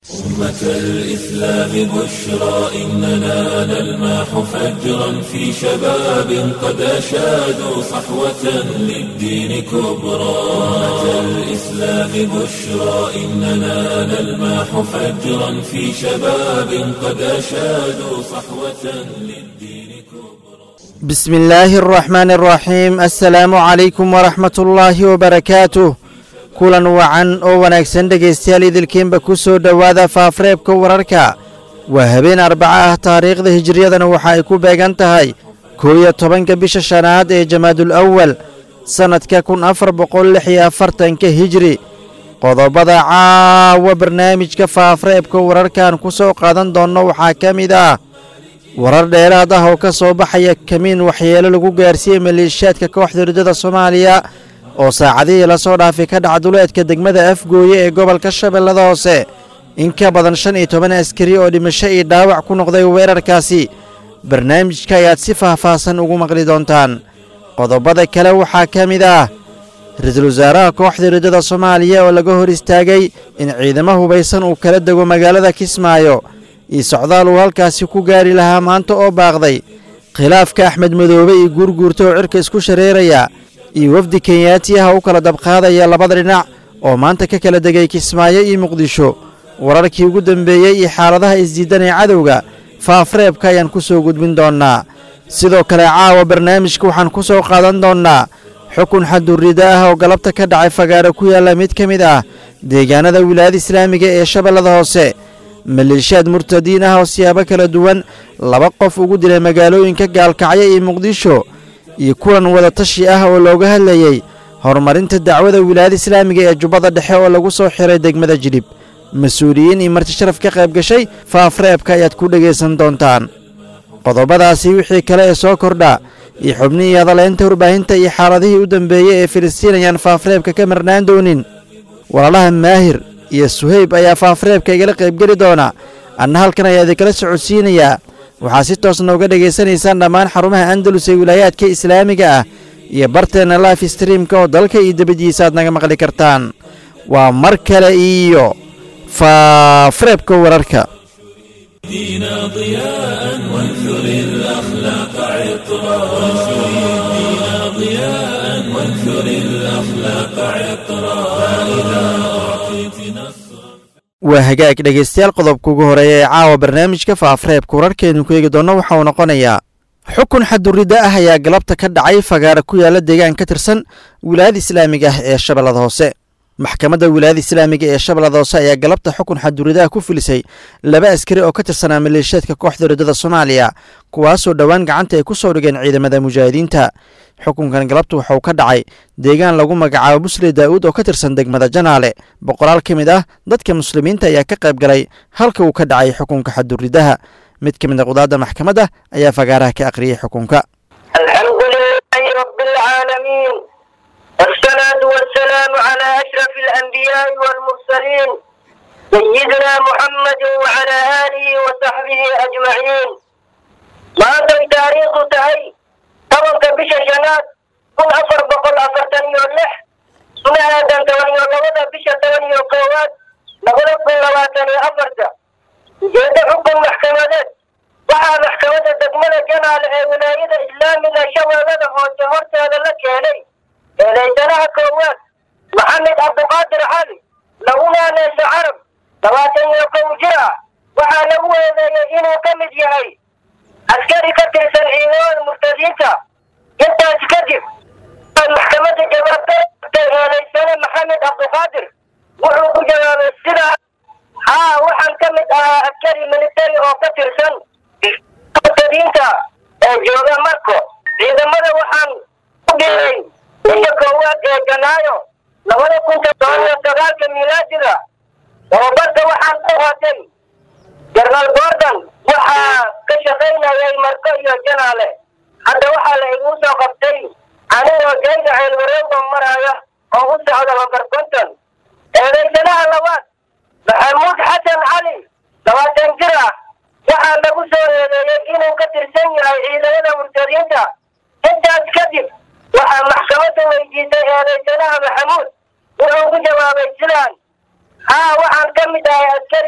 أمة الإسلام بشرى إننا نلمح فجرا في شباب قد أشادوا صحوة للدين كبرى أمة الإسلام بشرى إننا نلمح فجرا في شباب قد أشادوا صحوة للدين كبرى بسم الله الرحمن الرحيم السلام عليكم ورحمة الله وبركاته kulan wacan oo wanaagsan dhegaystayaal idilkiinba ku soo dhowaada faafareebka wararka waa habeen arbaca ah taariikhda hijiriyadana waxa ay ku beegan tahay koo iyo tobanka bisha shanaad ee jamaadul awal sannadka kun afar boqol lix iyo afartanka hijri qodobada caawa barnaamijka faafareebka wararkan ku soo qaadan doonno waxaa ka mid ah warar dheeraad ah oo ka soo baxaya kamiin waxyeelo lagu gaarsiiyey maleeshiyaadka kooxda ridada soomaaliya oo saacadihii lasoo dhaafay ka dhaca duleedka degmada afgooye ee gobolka shabeellada hoose in ka badan shan iyo toban askari oo dhimasho iyo dhaawac ku noqday weerarkaasi barnaamijka ayaad si faahfaahsan ugu maqli doontaan qodobada kale waxaa ka mid ah ra-iisul wasaaraha kooxda ridada soomaaliya oo laga hor istaagay in ciidamo hubaysan uu kala dego magaalada kismaayo iyo socdaal uu halkaasi ku gaari lahaa maanta oo baaqday khilaafka axmed madoobe iyo guurguurta oo cirka isku shareeraya iyo wafdi kenyaati ah u kala dabqaadaya labada dhinac oo maanta ka kala degay kismaayo iyo muqdisho wararkii ugu dambeeyey iyo xaaladaha isdiidan ee cadowga faafareebka ayaan ku soo gudbin doonnaa sidoo kale caawa barnaamijka waxaan ku soo qaadan doonnaa xukun xadurrida ah oo galabta ka dhacay fagaaro ku yaalla mid ka mid ah deegaanada wilaayada islaamiga ee shabeellada hoose maleeshiyaad murtadiin ah oo siyaabo kala duwan laba qof ugu dilay magaalooyinka gaalkacyo iyo muqdisho iyo kulan wadatashi ah oo looga hadlayey horumarinta dacwada wilaayada islaamiga ee jubbada dhexe oo lagu soo xiray degmada jilib mas-uuliyiin iyo marti sharaf ka qayb gashay faafreebka ayaad ku dhegaysan doontaan qodobadaasi wixii kale ee soo kordha iyo xubnihii hadaleynta warbaahinta iyo xaaladihii u dambeeyey ee filistiin ayaan faafreebka ka marnaan doonin walaalaha maahir iyo suhayb ayaa faafreebka igala qaybgeli doona anna halkan ayaa idinkala socodsiinayaa waxaad si toosna uga dhegaysanaysaan dhammaan xarumaha andalus ee wilaayaadka islaamiga ah iyo barteenna life streamka oo dalka iyo debadiisa aad naga maqli kartaan waa mar kale iyo faafareebka wararka دينا ضياء وانثر الأخلاق عطرا وانثر الدين ضياء وانثر الأخلاق عطرا فإذا أعطيت نصرا waa hagaag dhegaystayaal qodobka ugu horeeya ee caawa barnaamijka faafareebka wararkeenu ku eegi doonno waxa uu noqonayaa xukun xadurrida ah ayaa galabta ka dhacay fagaara ku yaalla deegaan ka tirsan wilaayada islaamiga ah ee shabeellada hoose maxkamadda wilaayada islaamiga ee shabeellada hoose ayaa galabta xukun xadurridaha ku filisay laba askari oo ka tirsanaa maleeshiyaadka kooxda ridada soomaaliya kuwaasoo dhowaan gacanta ay ku soo dhigeen ciidamada mujaahidiinta xukunkan galabta waxauu ka dhacay deegaan lagu magacaabo musle daa'uud oo ka tirsan degmada janaale boqolaal ka mid ah dadka muslimiinta ayaa ka qayb galay halka uu ka dhacay xukunka xadurridaha mid ka mid a qudaadda maxkamadda ayaa fagaaraha ka aqriyey xukunka الحمد لله رب العالمين والصلاة والسلام على أشرف الأنبياء والمرسلين سيدنا محمد وعلى آله وصحبه أجمعين ما أنتم تاريخ تهي طبعا بش شنات كن أفر بقل أفرتن يولح سنة آدم تواني ولوضع بش تواني وقوات نقول كل لواتني أفرتا جيد حكم محكمة waxaa maxkamadda degmada janaal ee wilaayada islaamiga shabeellada hoose horteeda la keenay eedaysanaha koowaad maxamed cabdiqaadir cali laguna neesa carab labaatan iyo kow jir ah waxaa lagu eedeeyey inuu ka mid yahay askari ka tirsan ciidamada murtadiinta intaas kadib maxkamadda jawaabtay eedaysane maxamed cabdiqaadir wuxuu ku jawaabay sidaa haa waxaan ka mid ahaa askari militari oo ka tirsan murtadiinta ee jooga marko ciidamada waxaan ku dhigay bisha koowaad ee janaayo labada kun todoban iyo sagaalka miilaadiga tababarka waxaan ku watay jenaraal gordon waxaa ka shaqaynayay marko iyo janaale hadda waxaa la igu soo qabtay anigoo jayga ceelwareega maraya oo u socda lambar konton eedaysanaha labaad maxamuud xasan cali labaatan jir ah waxaa lagu soo eedeeyey inuu ka tirsan yahay ciidamada murtadiinta intaas kadib waxaa maxkamadda weydiisay eedaysanaha maxamuud wuxuu ku jawaabay sidaan haa waxaan ka mid ahay askari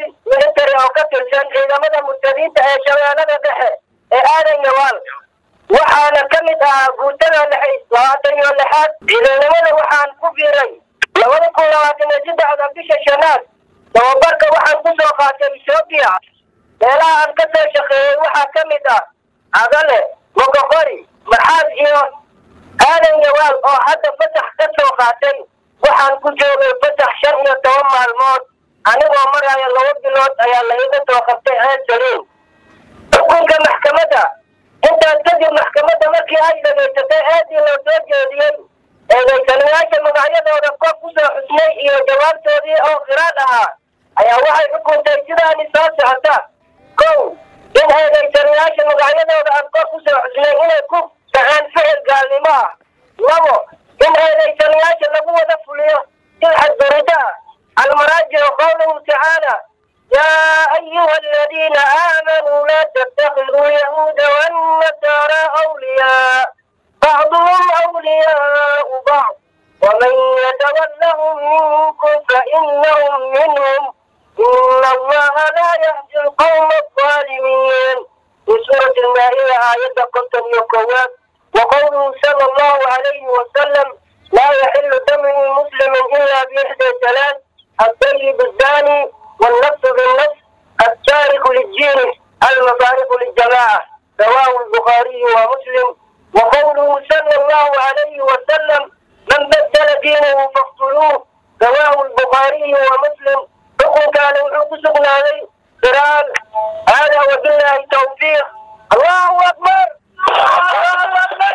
military oo ka tirsan ciidamada murtadiinta ee shabeellada dhexe ee aadan yawaal waxaana ka mid ahaa guutada lix labaatan iyo lixaad ciidanimada waxaan ku biiray labada kun labaatan iyo saddexda bisha shanaad tababarka waxaan ku soo qaatay etoobiya meelaha aan ka soo shaqeeyey waxaa ka mid ah cadale mogoqori maxaad iyo aadan yawaal oo hadda fasax ka soo qaatay waxaan ku joogay fasax shan iyo toban maalmood anigoo maraya laba bilood ayaa la iga soo qabtay ceed saliin xukunka maxkamadda intaas kadib maxkamadda markii ay dhegaysatay aadii loo soo jeediyey eedaysanayaasha magacyadooda kor ku soo xusnay iyo jawaabtoodii oo qiraad ahaa ayaa waxay xukuntay sidaani soo socota kow in eedaysanayaasha magacyadooda aan kor ku soo xusnay inay ku dhaceen ficil gaalnimo ah labo in eedaysanayaasha lagu wada fuliyo sil xadgurida ah almaraajicu qowluhu tacaala يا أيها الذين آمنوا لا تتخذوا اليهود والنصارى أولياء بعضهم أولياء بعض ومن يتولهم منكم فإنهم منهم إن الله لا يهدي القوم الظالمين في سورة المائدة آية قتل يقوات وقوله صلى الله عليه وسلم لا يحل دم مسلم إلا بإحدى ثلاث الطيب الزاني والنفس بالنفس التارك للدين المفارق للجماعة رواه البخاري ومسلم وقوله صلى الله عليه وسلم من بدل دينه فاقتلوه رواه البخاري ومسلم حكم كان حكم عليه قران هذا وبالله التوفيق الله اكبر الله اكبر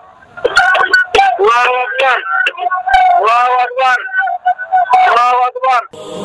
الله اكبر الله اكبر الله اكبر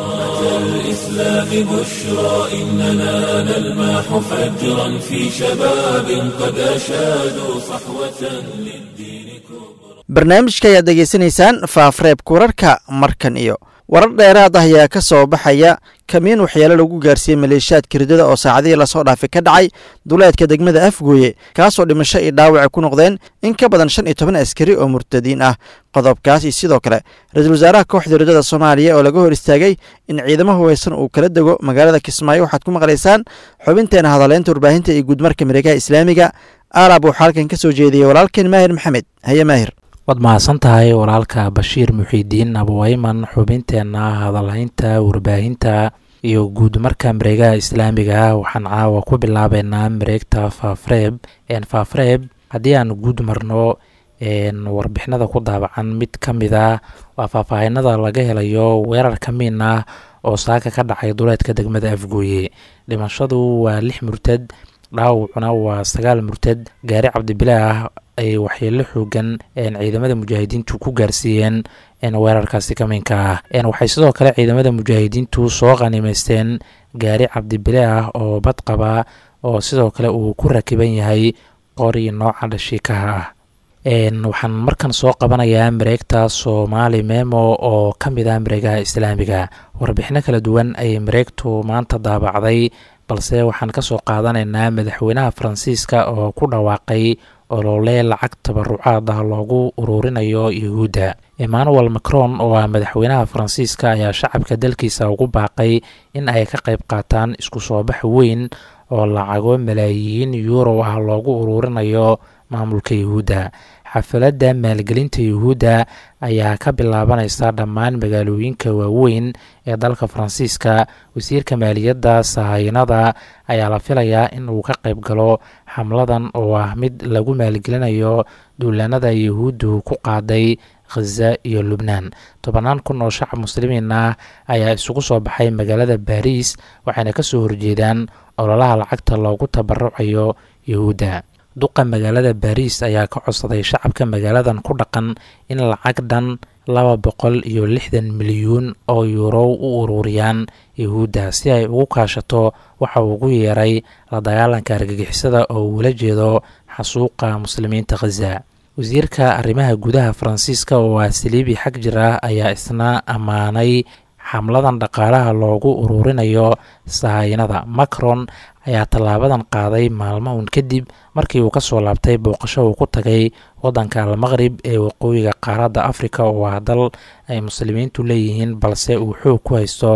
الإسلام بشرى إننا نلمح فجرا في شباب قد أشادوا صحوة للدين كبرى barnaamijka ayaad degeysanaysaan faafreebka wararka markan iyo warar dheeraad ah ayaa ka soo baxaya kamiin waxyaalo lagu gaarsiiyey maleeshiyaadka ridada oo saacadihii lasoo dhaafay ka dhacay duleedka degmada afgooye kaasoo dhimasho iyo dhaawaca ku noqdeen in ka badan shan iyo toban askari oo murtadiin ah qodobkaasi sidoo kale ra-iisul wasaaraha kooxda ridada soomaaliya oo laga hor istaagay in ciidamo hubaysan uu kala dego magaalada kismaayo waxaad ku maqlaysaan xubinteena hadaleynta warbaahinta iyo guudmarka miregaha islaamiga aalaab waxaa halkan ka soo jeediyey walaalkeen maahir maxamed haye maahir waad mahadsan tahay walaalka bashiir muxiidiin abuwayman xubinteenna hadalhaynta warbaahinta iyo guud marka mareegaha islaamiga waxaan caawa ku bilaabeynaa mareegta faafreeb faafreeb haddii aan guud marno warbixinada ku daabacan mid ka mid a waa faahfaahinada laga helayo weerar ka miin ah oo saaka ka dhacay duleedka degmada afgooye dhimashadu waa lix murtad dhaawacuna waa sagaal murtad gaari cabdibilaah ay waxyeelo xoogan ciidamada mujaahidiintu ku gaarsiiyeen weerarkaasi kamiinka ah waxay sidoo kale ciidamada mujaahidiintu soo qanimaysteen gaari cabdibile ah oo badqaba oo sidoo kale uu ku rakiban yahay qori nooca dhashiikaha ah waxaan markan soo qabanayaa mareegta soomaali memo oo ka mid ah mareegaha islaamiga warbixino kala duwan ayay mareegtu maanta daabacday balse waxaan ka soo qaadanaynaa madaxweynaha faransiiska oo ku dhawaaqay olole lacag tabarucaad ah loogu ururinayo yuhuudda emmanuel macron oo ah madaxweynaha faransiiska ayaa shacabka dalkiisa ugu baaqay in ay ka qayb qaataan isku soo bax weyn oo lacago malaayiin yuuro ah loogu ururinayo maamulka yuhuudda xafaladda maalgelinta yuhuudda ayaa ka bilaabanaysa dhammaan magaalooyinka waaweyn ee dalka faransiiska wasiirka maaliyadda sahayanada ayaa la filayaa in uu ka qayb galo xamladan oo ah mid lagu maalgelinayo duulaanada yuhuuddu ku qaaday khaza iyo lubnaan tobannaan kun oo shacab muslimiin ah ayaa isugu soo baxay magaalada baariis waxayna kasoo horjeedaan ololaha lacagta loogu tabarucayo yuhuudda duqa magaalada baariis ayaa ka codsaday shacabka magaaladan ku dhaqan in lacag dhan laba boqol iyo lixdan milyuun oo yuurow u ururiyaan yuhuudda si ay ugu kaashato waxa uu ugu yeeray la dagaalanka argagixisada oo uula jeedo xasuuqa muslimiinta khaza wasiirka arrimaha gudaha faransiiska oo ah saliibi xag jir ah ayaa isna ammaanay xamladan dhaqaalaha loogu ururinayo sahayanada macron ayaa tallaabadan qaaday maalmo un kadib markii uu kasoo laabtay booqasho uu ku tagay waddanka almaqrib ee waqooyiga qaaradda afrika oo ah dal ay muslimiintu leeyihiin balse uu xoog ku haysto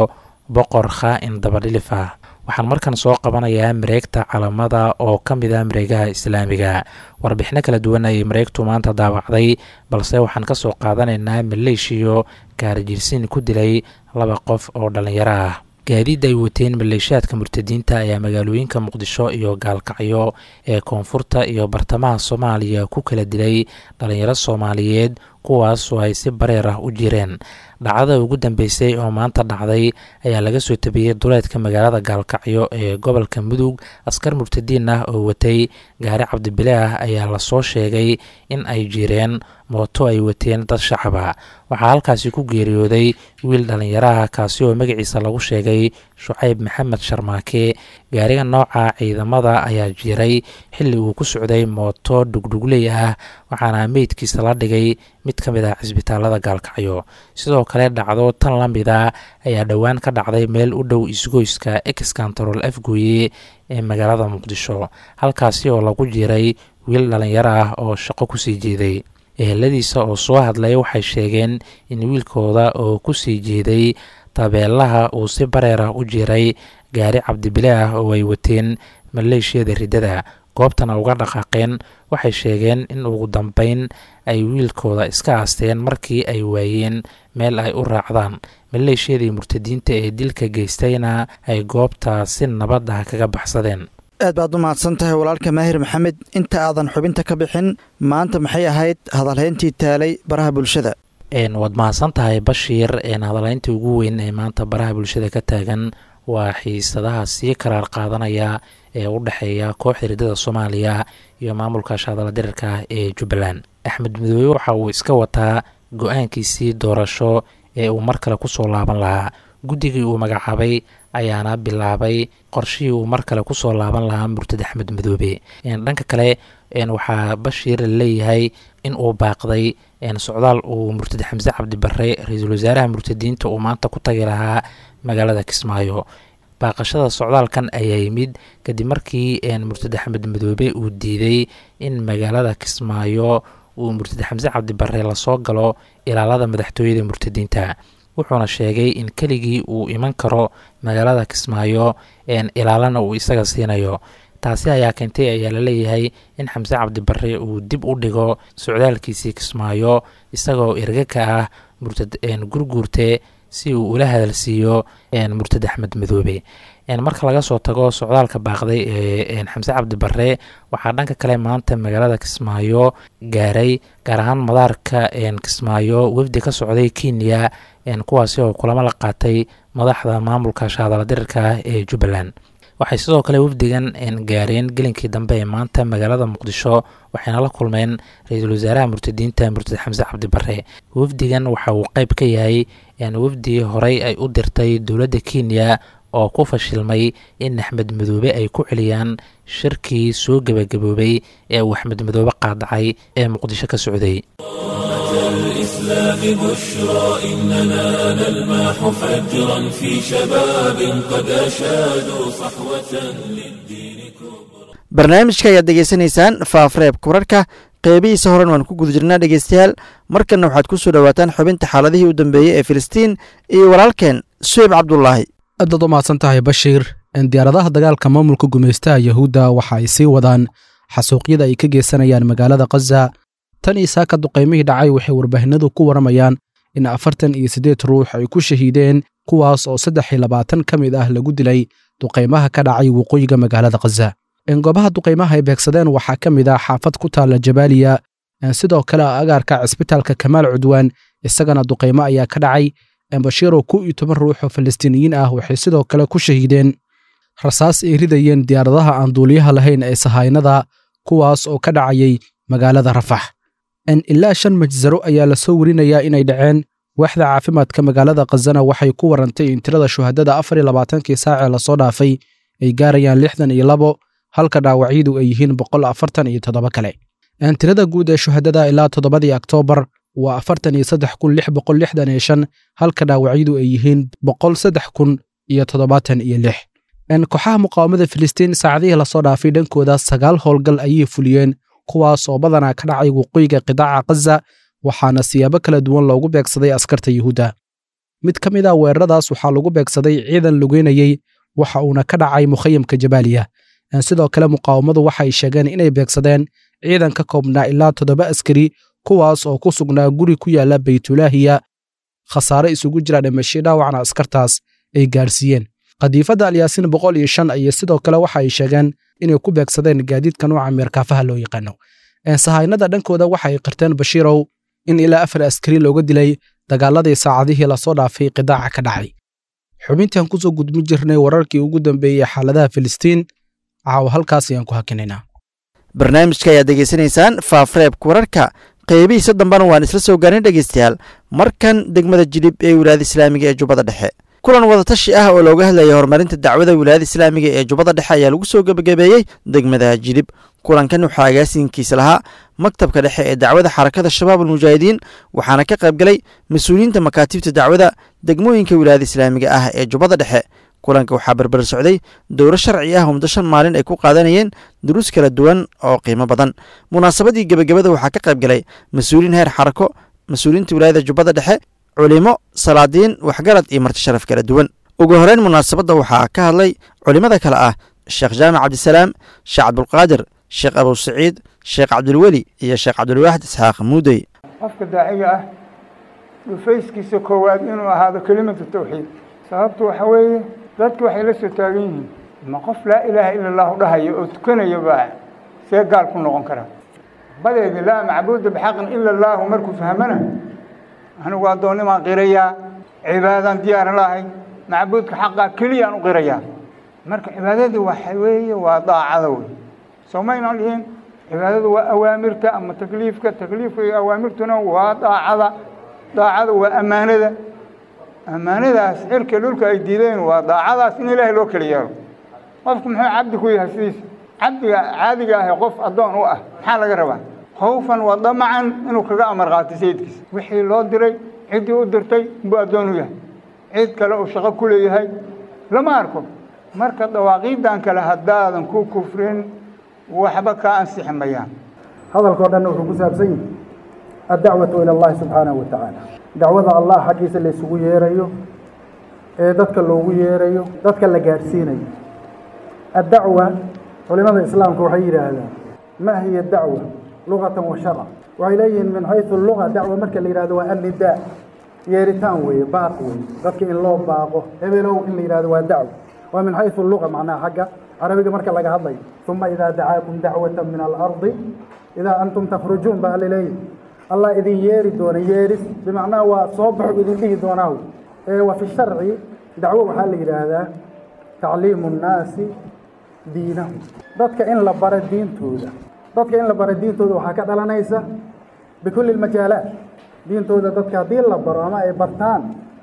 boqor khaa-in dabadhilif ah waxaan markan soo qabanayaa mareegta calamada oo ka mid ah mareegaha islaamiga warbixino kala duwan ayay mareegtu maanta daawacday balse waxaan ka soo qaadanaynaa maleeshiyo gaarjiirsiin ku dilay laba qof oo dhallinyaro ah gaadiid ay wateen maleeshiyaadka murtadiinta ayaa magaalooyinka muqdisho iyo gaalkacyo ee koonfurta iyo bartamaha soomaaliya ku kala dilay dhallinyaro soomaaliyeed kuwaas oo ay si bareer ah u jireen dhacdada ugu dambeysay oo maanta dhacday ayaa laga soo tabiyey duleedka magaalada gaalkacyo ee gobolka mudug askar murtadiin ah oo watay gaari cabdibile ah ayaa lasoo sheegay in ay jireen mooto ay wateen dad shacaba waxaa halkaasi ku geeriyooday wiil dhallinyaraha kaasi oo magaciisa lagu sheegay shucayb maxamed sharmaake gaariga nooca ciidamada ayaa jiray xilli uu ku socday mooto dhugdhugley ah waxaana meydkiisa la dhigay mid ka mid ah cisbitaalada gaalkacyo sidoo kale dhacdo tan la mida ayaa dhowaan ka dhacday meel u dhow isgoyska ex control afgooye ee magaalada muqdisho halkaasi oo lagu jiray wiil dhallinyaro ah oo shaqo kusii jeeday eheladiisa oo soo hadlay waxay sheegeen in wiilkooda oo kusii jeeday tabeelaha uu si bareer ah u jiray gaari cabdibile ah oo ay wateen maleeshiyada riddada goobtana uga dhaqaaqeen waxay sheegeen in ugu dambeyn ay wiilkooda iska aasteen markii ay waayeen meel ay u raacdaan maleeshiyadii murtadiinta ee dilka geystayna ay goobta si nabad ah kaga baxsadeen aad baad u mahadsan tahay walaalka maahir maxamed inta aadan xubinta ka bixin maanta maxay ahayd hadalhayntii taalay baraha bulshada waad mahadsan tahay bashiir hadalhayntii ugu weyn ee maanta baraha bulshada ka taagan waa xiisadaha sii karaar qaadanaya ee u dhexeeya kooxda riddada soomaaliya iyo maamulka shaadala dirirka ah ee jubbaland axmed midoobe waxa uu iska wataa go-aankiisii doorasho ee uu mar kale kusoo laaban lahaa guddigii uu magacaabay ayaana bilaabay qorshihii uu mar kale kusoo laaban lahaa murtad axmed midoobe dhanka kale waxaa bashiir leeyahay in uu baaqday socdaal uu murtad xamse cabdi barre ra-iisul wasaaraha murtadiinta uu maanta ku tagi lahaa magaalada kismaayo baaqashada socdaalkan ayaa yimid kadib markii murtad axmed midoobe uu diiday in magaalada kismaayo uu murtad xamse cabdi barre lasoo galo ilaalada madaxtooyada murtadiinta wuxuuna sheegay in keligii uu iman karo magaalada kismaayo ilaalana uu isaga siinayo taasi ayaa keentay ayaa laleeyahay in xamse cabdi barre uu dib u dhigo socdaalkiisii kismaayo isagoo erga ka ah murtad gurguurte si uu ula hadalsiiyo murtad axmed midoobe marka laga soo tago socdaalka baaqday ee xamse cabdi barre waxaa dhanka kale maanta magaalada kismaayo gaaray gaar ahaan madaarka kismaayo wefdi ka socday kenya kuwaasi oo kulamo la qaatay madaxda maamulka shaadala dirirka ah ee jubbaland waxay sidoo kale wafdigan gaareen gelinkii dambe ee maanta magaalada muqdisho waxayna la kulmeen ra-iisul wasaaraha murtadiinta murtad xamse cabdi barre wafdigan waxa uu qeyb ka yahay wafdi horey ay u dirtay dowladda kenya oo ku fashilmay in axmed midoobe ay ku celiyaan shirkii soo gebagaboobay ee uu axmed midoobe qaadacay ee muqdisho ka socday الإسلام بشرى إننا نلمح فجرا في شباب قد أشادوا صحوة للدين كبرى barnaamijka ayaad degeysanaysaan faafreebka wararka qeybihiisa horen waan ku guda jirnaa dhegeystayaal markanna waxaad ku soo dhowaataan xubinta xaaladihii u dambeeyey ee filistiin iyo walaalkeen suweyb cabdulaahi aadaad u mahadsan tahay bashiir diyaaradaha dagaalka maamulka gumaystaha yahuudda waxa ay sii wadaan xasuuqyada ay ka geysanayaan magaalada khaza tan iyo saaka duqaymihii dhacay waxay warbaahinadu ku waramayaan in afartan iyo siddeed ruux ay ku shahiideen kuwaas oo saddex iyo labaatan ka mid ah lagu dilay duqaymaha ka dhacay waqooyiga magaalada khaza goobaha duqaymaha ay beegsadeen waxaa ka mid ah xaafad ku taalla jabaaliya sidoo kale agaarka cisbitaalka kamaal cudwaan isagana duqaymo ayaa ka dhacay bashiiroo kow iyo toban ruux oo falastiiniyiin ah waxay sidoo kale ku shahiideen rasaas ay ridayeen diyaaradaha aan duuliyaha lahayn ee sahaynada kuwaas oo ka dhacayay magaalada rafax ilaa shan majsaro ayaa lasoo werinayaa inay dhaceen waaxda caafimaadka magaalada khazana waxay ku warantay in tirada shuhadada afar iyo labaatankii saacee lasoo dhaafay ay gaarayaan lixdan iyo labo halka dhaawacyadu ay yihiin boqol afartan iyo toddoba kale tirada guud ee shuhadada ilaa toddobadii oktoobar waa afartan iyo saddex kun lix boqol lixdan iyo shan halka dhaawacyadu ay yihiin boqol saddex kun iyo toddobaatan iyo lix kooxaha muqaawamada filistiin saacadihii lasoo dhaafay dhankooda sagaal howlgal ayay fuliyeen kuwaas oo badanaa ka dhacay waqooyiga qidaaca khaza waxaana siyaabo kala duwan loogu beegsaday askarta yuhuudda mid ka mid ah weeraradaas waxaa lagu beegsaday ciidan lugeynayey waxa uuna ka dhacay mukhayamka jabaaliya sidoo kale muqaawamadu waxay sheegeen inay beegsadeen ciidan ka koobnaa ilaa toddoba askari kuwaas oo ku sugnaa guri ku yaala baytulaahiya khasaare isugu jira dhimasho dhaawacna askartaas ay gaarsiiyeen khadiifadda alyaasiin boqol iyo shan iyo sidoo kale waxa ay sheegeen inay ku beegsadeen gaadiidka nooca meerkaafaha loo yaqaano sahaynada dhankooda waxa ay qirteen bashiirow in ilaa afar askari looga dilay dagaaladii saacadihii lasoo dhaafay qidaaca ka dhacay xubintaan kusoo gudbin jirnay wararkii ugu dambeeyey xaaladaha filistiin caawa halkaas ayaan ku hakinaynaa barnaamijka ayaad degeysanaysaan faafreebka wararka qeybihiisa dambena waan isla soo gaarin dhegeystayaal markan degmada jilib ee wilaayada islaamiga ee jubbada dhexe kulan wadatashi ah oo looga hadlayay horumarinta dacwada wilaayada islaamiga ee jubbada dhexe ayaa lagu soo gebagabeeyey degmada jilib kulankan waxaa agaasinkiisa lahaa maktabka dhexe ee dacwada xarakada shabaab almujaahidiin waxaana ka qaybgalay mas-uuliyiinta makaatibta dacwada degmooyinka wilaayada islaamiga ah ee jubbada dhexe kulanka waxaa berber socday dowro sharci ah oo muddo shan maalin ay ku qaadanayeen duruus kala duwan oo qiimo badan munaasabadii gebagabada waxaa ka qaybgalay mas-uuliyiin heer xarako mas-uuliyiinta wilaayada jubbada dhexe culimo salaadiin waxgarad iyo marti sharaf kala duwan ugu horeyn munaasabadda waxaa ka hadlay culimmada kale ah sheekh jaamac cabdisalaam sheekh cabdulqaadir sheekh abu saciid sheekh cabdulweli iyo sheekh cabdulwaaxid isxaaq muudey qofka daaciga ah dhufayskiisa koowaad inuu ahaado kelimatu tawxiid sababtu waxa weeye dadku waxay la soo taagan yihiin ma qof laa ilaaha ila allahu dhahaya oo tukanaya baa see gaal ku noqon kara badeedi laa macbuuda bixaqin ila allaahu markuu fahmana anigu addoonnimaan qirayaa cibaadaan diyaaran lahay macbuudka xaqaa keliyaan u qirayaa marka cibaadadii waxa weeye waa daacada wey soo maynaan dhihin cibaadadu waa awaamirta ama takliifka takliifka iyo awaamirtuna waa daacada daacada waa ammaanada ammaanadaas cirka dhulka ay diideen waa daacadaas in ilaahay loo kala yeelo qofku muxuu cabdi ku yahay sidiisa cabdiga caadiga ahe qof addoon u ah maxaa laga rabaa khawfan wa damacan inuu kaga amar qaatay sayidkiisa wixii loo diray ciddii u dirtay buu addoon u yahay cid kale uu shaqo ku leeyahay lama arko marka dawaaqiidan kale haddaadan ku kufrin waxba kaa ansixi mayaan hadalkao dhanna wuxuu ku saabsan yahay addacwatu ila allahi subxaanahu wa tacaala dacwada allah xaggiisa la isugu yeerayo ee dadka loogu yeerayo dadka la gaadhsiinayo addacwa culimada islaamka waxay yidhaahdaan ma hiya dacwa lugatan wa sharca waxay leeyihiin min xaysu luga dacwa marka la yidhahdo waa annidaa yeeritaan weeye baaq weeye dadka in loo baaqo hebelow in la yidhahdo waa dacwa waa min xaysu luga macnaha xagga carabiga marka laga hadlayo uma idaa dacaakum dacwata min alardi idaa antum takhrujuun baa alla leeyihi allah idin yeeri doona yeeris bimacnaa waa soo baxo idin dhihi doonaaw ee wa fi sharci dacwo waxaa la yidhaahdaa tacliimu nnaasi diinahu dadka in la baro diintooda dadka in la baro diintooda waxaa ka dhalanaysa bikulli lmajaalaat diintooda dadka haddii la baro ama ay bartaan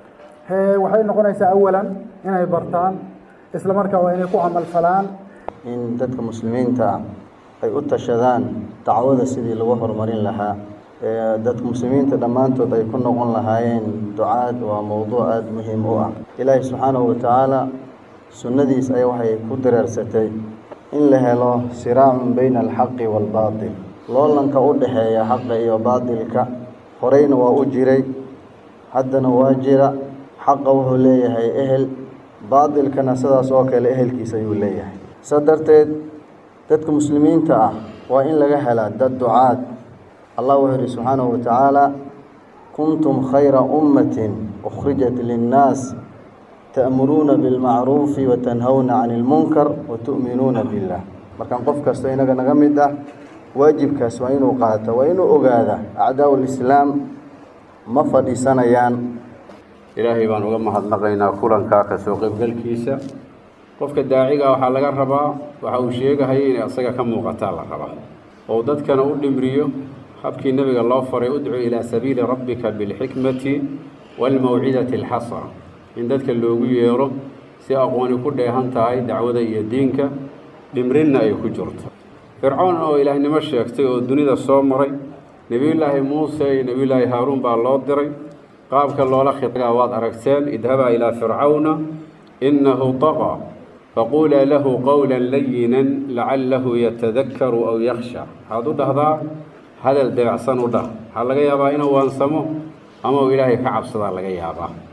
waxay noqonaysaa awalan inay bartaan isla markaa waa inay ku camalfalaan in dadka muslimiinta ah ay u tashadaan dacwada sidii lagu horumarin lahaa dadka muslimiinta dhammaantood ay ku noqon lahaayeen ducaad waa mowduuc aada muhiim u ah ilaahi subxaanahu watacaala sunnadiis ay waxay ku dareersatay in la helo siraacun bayna alxaqi waalbaatil loolanka u dhexeeya xaqa iyo baatilka horeyna waa u jiray haddana waa jira xaqa wuxuu leeyahay ehel baatilkana sidaas oo kale ehelkiisa ayuu leeyahay saa darteed dadka muslimiinta ah waa in laga helaa dad ducaad allah wuxuu yihi subxaanahu watacaala kuntum khayra ummatin ukhrijat linnaas ta'muruuna bilmacruufi watanhawna cani ilmunkar watu'minuuna billah markaan qof kastoo inaga naga mid ah waajibkaas waa inuu qaata waa inuu ogaada acdaau lislaam ma fadhiisanayaan ilaahay baan uga mahadnaqaynaa kulankaa ka soo qaybgalkiisa qofka daaciga waxaa laga rabaa waxa uu sheegahaya inay asaga ka muuqataa la rabaa oo dadkana u dhimriyo habkii nebiga loo faray udcu ilaa sabiili rabbika bilxikmati waalmawcidati alxasana in dadka loogu yeero si aqooni ku dheehan tahay dacwada iyo diinka dhimrinna ay ku jirto fircoon oo ilaahnimo sheegtay oo dunida soo maray nebiyullaahi muuse iyo nebiyullaahi haaruun baa loo diray qaabka loola khidgaa waad aragteen idhabaa ilaa fircawna innahu taqaa faquulaa lahu qowlan layinan lacallahu yatadakkaru aw yakhsha waxaad u dhahdaa hadal dabacsan u dhah waxaa laga yaabaa inuu waansamo ama uu ilaahay ka cabsadaa laga yaabaa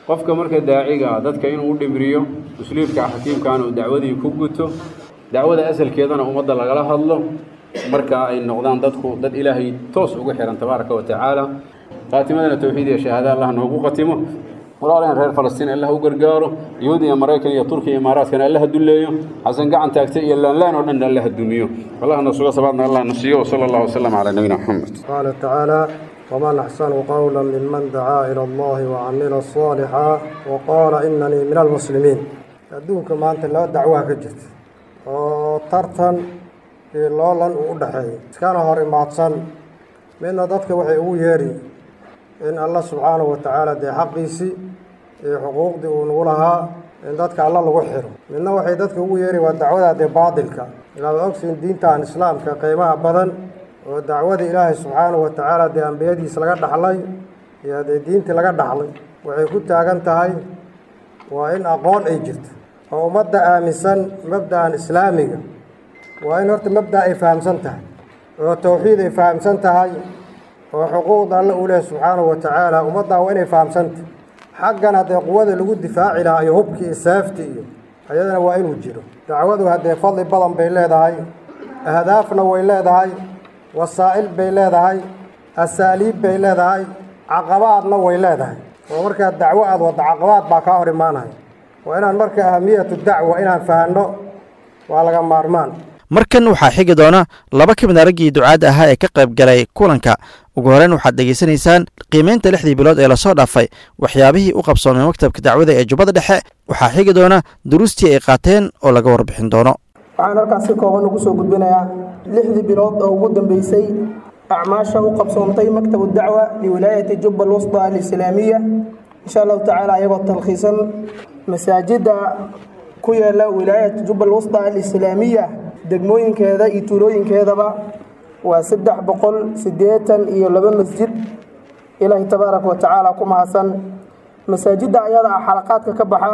qofka marka daaciga ah dadka inuu u dhimriyo usluubka xakiimkaana uu dacwadii ku guto dacwada asalkeedana ummadda lagala hadlo marka ay noqdaan dadku dad ilaahay toos ugu xihan tabaaraka wa tacaala qaatimadana towxiid iyo shahaada allah noogu qatimo walaaleen reer falastiin allah u gargaaro yuhuud iyo maraykan iyo turkiya iyo imaaraadkana allah dulleeyo xasan gacan taagtay iyo laanlaan oo dhan allah dumiyo allah nasuga sabaadna allah nasiiyo wasala allahu wasalam calaa nabiyina maxamed qaala tacaala ومن أحسن قولا ممن دعا إلى الله وعمل صالحا وقال إنني من المسلمين adduunka maanta laba dacwaa ka jirta oo tartan iyo loolan uu u dhexeeyo iskana hor imaadsan midna dadka waxay ugu yeeri in alla subxaanahu wa tacaala dee xaqiisii iyo xuquuqdii uu nagu lahaa in dadka alla lagu xiro midna waxay dadka ugu yeeri waa dacwada dee baadilka ilaaba ogsiin diintan islaamka qiimaha badan oo dacwada ilaahay subxaanahu wa tacaala dee ambiyadiis laga dhaxlay iyo dee diintii laga dhaxlay waxay ku taagan tahay waa in aqoon ay jirto oo ummadda aaminsan mabda'an islaamiga waa in horta mabda' ay fahamsan tahay oo towxiid ay fahamsan tahay oo xuquuqda alle uu leehay subxaanahu wa tacaala ummaddan waa inay fahamsantahay xaggan haddee quwada lagu difaaci lahaa iyo hubkii iyo seefti iyo ayadana waa inuu jiro dacwadu haddee fadli badan bay leedahay ahdaafna way leedahay wasaa'il bay leedahay asaaliib bay leedahay caqabaadna way leedahay oo markaa dacwo aad wadda caqabaad baa kaa hor imaanaya waa inaan marka ahamiyatu dacwa inaan fahanno waa laga maarmaan markan waxaa xigi doona laba ka mid a raggii ducaadda ahaa ee ka qayb galay kulanka ugu horeyn waxaad dhegaysanaysaan qiimaynta lixdii bilood ee lasoo dhaafay waxyaabihii u qabsoomay maktabka dacwada ee jubbada dhexe waxaa xigi doona duruustii ay qaateen oo laga warbixin doono waxaan halkaas si kooban ugu soo gudbinayaa lixdii bilood oo ugu dambeysay acmaasha u qabsoontay maktabu dacwa liwilaayati jubba alwusda alislaamiya insha allahu tacaala ayagoo talkhiisan masaajidda ku yaala wilaayat jubba alwusda alislaamiya degmooyinkeeda iyo tuulooyinkeedaba waa saddex boqol siddeetan iyo laba masjid ilaahay tabaaraka wa tacaala ku mahadsan masaajidda ayada ah xalaqaadka ka baxa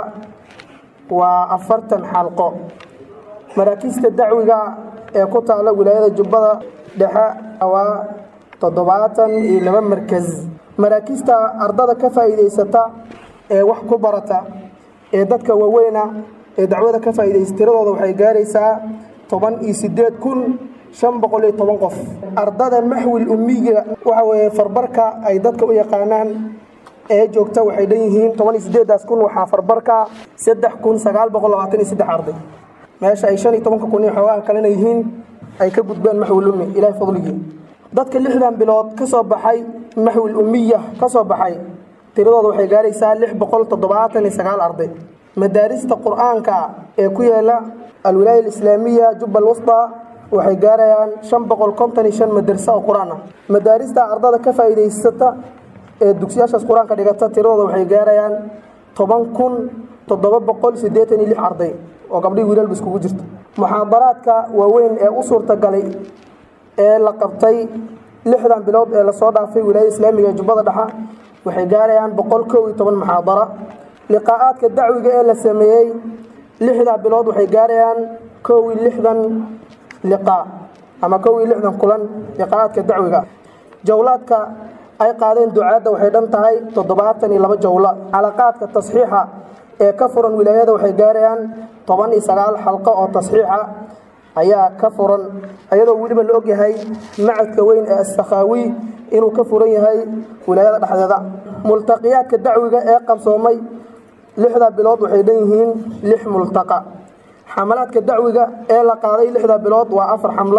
waa afartan xalqo maraakiista dacwiga ee ku taala wilaayada jubbada dhexe waa toddobaatan iyo laba markas maraakiista ardada ka faa'iidaysata ee wax ku barata ee dadka waaweyna ee dacwada ka faa'iidaysa tiradooda waxay gaaraysaa toban iyo siddeed kun shan boqol iyo toban qof ardada maxwil ummiga waxa weeye farbarka ay dadka u yaqaanaan ee joogta waxay dhan yihiin toban iyo siddeedaas kun waxaa farbarka saddex kun sagaal boqol labaatan iyo saddex arday meesha ay shan iyo tobanka kun iyo xoogaha kalena yihiin ay ka gudbeen maxwil ummi ilaahay fadligii dadka lixdan bilood ka soo baxay maxwil ummiya ka soo baxay tiradooda waxay gaaraysaa lix boqol toddobaatan iyo sagaal arday madaarista qur-aanka ee ku yaala alwilaaya alislaamiya jubba alwusda waxay gaarayaan shan boqol konton iyo shan madarsa oo qur-aan ah madaarista ardada ka faa'iidaysata ee dugsiyaashaas qur-aanka dhigata tiradooda waxay gaarayaan toban kun toddoba boqol siddeetan iyo lix arday oo gabdhihii wiilalba iskugu jirta muxaadaraadka waaweyn ee u suurtagalay ee la qabtay lixdan bilood ee lasoo dhaafay wilaayada islaamiga ee jubbada dhexa waxay gaarayaan boqol kow iyo toban muxaadara liqaa'aadka dacwiga ee la sameeyey lixdaa bilood waxay gaarayaan kow iyo lixdan liqaa ama kow iyo lixdan kulan liqaa'aadka dacwiga jawlaadka ay qaadeen ducaadda waxay dhan tahay toddobaatan iyo laba jawla xalaqaadka tasxiixa ee ka furan wilaayada waxay gaarayaan toban iyo sagaal xalqo oo tasxiixa ayaa ka furan ayadoo weliba la ogyahay macadka weyn ee assakhaawi inuu ka furan yahay wilaayada dhexdeeda multaqiyaadka dacwiga ee qabsoomay lixda bilood waxay dhan yihiin lix multaqa xamalaadka dacwiga ee la qaaday lixda bilood waa afar xamlo